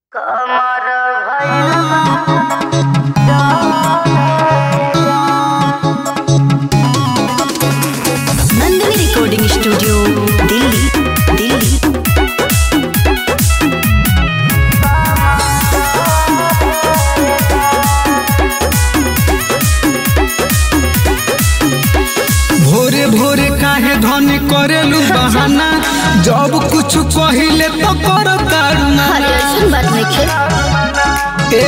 कमर भइल Nandini recording studio Delhi Delhi भोरे भोरे काहे धन करेलू बहाना जब कुछ कहिले तो कर अरे ऐसन बात नहीं खे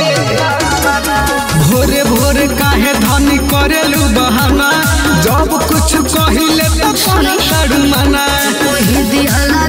भोरे भोरे काहे धन करेलू बहाना जब कुछ कहिले तो कर मना कोई दिहला